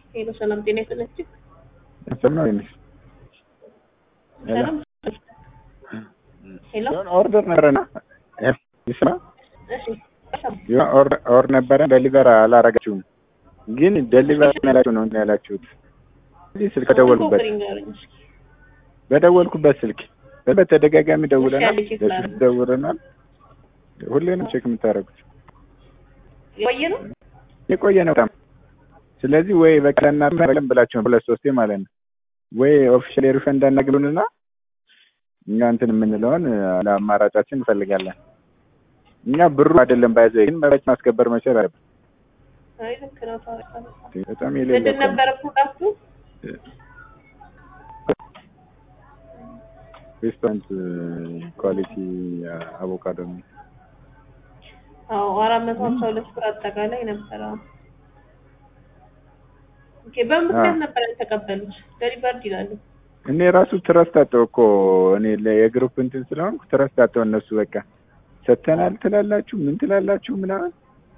ሄሎ ሰላም ጤና ይስጥልኝ። ሰምነው ይንሽ ሰላም ሄሎ ኦርደር ነበረና ይስማ እሺ ኦርደር ነበረ ደሊቨር አላረጋችሁም፣ ግን ደሊቨር ያላችሁ ነው ያላችሁት። እዚህ ስልክ ደወልኩበት በደወልኩበት ስልክ በተደጋጋሚ ደውለናል፣ በስልክ ደውለናል። ሁሌ ነው ቼክ የምታደርጉት። የቆየ ነው የቆየ ነው በጣም። ስለዚህ ወይ በቃ ለእናንተ በለም ብላችሁ ነው ሁለት ሶስቴ ማለት ነው። ወይ ኦፊሻል ሪፈንድ አናግሉንና እኛ እንትን የምንለውን ለአማራጫችን እንፈልጋለን። እኛ ብሩ አይደለም ባይዘ ግን መብት ማስከበር መቻል አለብን። አይ ልክ ነው። ታውቃለህ በጣም የሌለ ምንድን እኮ ነው። ነበረ ፕሮዳክቱ? ሬስቶራንት ኳሊቲ አቮካዶ ነው። አዎ አራት መቶ ሀምሳ ሁለት ብር አጠቃላይ ነበረ። ኦኬ በምን ምክንያት ነበር ያልተቀበሉት? ደሊቨርድ ይላሉ። እኔ ራሱ ትረስት አጣሁ እኮ እኔ የግሩፕ እንትን ስለሆንኩ ትረስት አጣሁ። እነሱ በቃ ሰተናል ትላላችሁ ምን ትላላችሁ ምናምን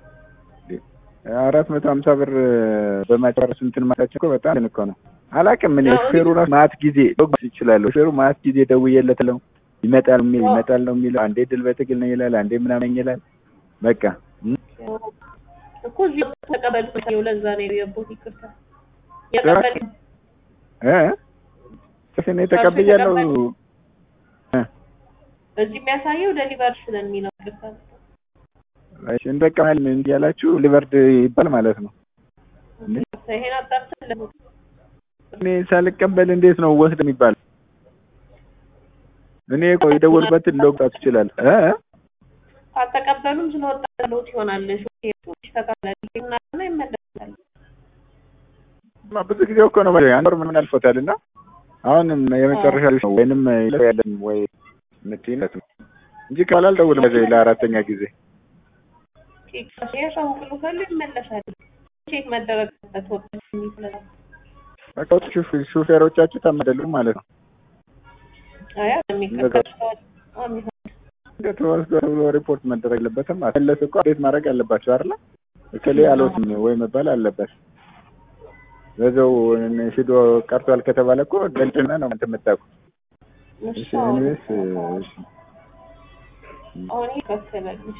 አራት መቶ ሀምሳ ብር በማጨረሱ እንትን ማታቸው እኮ በጣም እንትን እኮ ነው። አላውቅም እኔ ሹፌሩ ራሱ ማት ጊዜ ዶግስ ይችላሉ። ሹፌሩ ማት ጊዜ ደውዬለት ነው ይመጣል የሚል ይመጣል ነው የሚለው። አንዴ ድል በትግል ነው ይላል፣ አንዴ ምናምን ይላል። በቃ እኮ እዚህ ተቀበሉት ነው ለዛ ነው የቦት ይቅርታ የቀበል እ እኔ ተቀብያለሁ። እዚህ የሚያሳየው ደሊቨርድ ስለሚለው ይቅርታ እሺ እንደቃ ምን እያላችሁ ሊቨርድ ይባል ማለት ነው። ይሄን አጣርተን ለምን እኔ ሳልቀበል እንዴት ነው ወስድ የሚባል? እኔ እኮ የደወልኩበትን ለውጣት ይችላል እ ካልተቀበሉም ስለወጣለት ይሆናል። ሹፌሩ ይስተካከላል እና ይመለሳል። ብዙ ጊዜ እኮ ነው አንድ ወር ምናምን አልፎታል እና አሁንም የመጨረሻ ነው ወይንም ያለን ወይ ምትይነት ነው እንጂ ካላ አልደውልም በዚህ ለአራተኛ ጊዜ ያሳውቅሉ ካሉ ይመለሳል። ቼክ መደረግ አለበት ወጣ የሚፈለግ በቃ ሹፌ- ሹፌሮቻችሁ ተመደሉ ማለት ነው። አያ የሚቀበል ሰው አሚሆን እንዴት ወስዶ ተብሎ ሪፖርት መደረግ የለበትም። መለስ እኮ እንዴት ማድረግ አለባቸው አይደለ? እከሌ አልወስም ወይ መባል አለበት። በዛው ሂዶ ቀርቷል ከተባለ እኮ ገልጭና ነው እንትን የምታውቁት። እሺ እሱ አሁን ኤኒዌይስ እሺ አሁን ይከፈላል።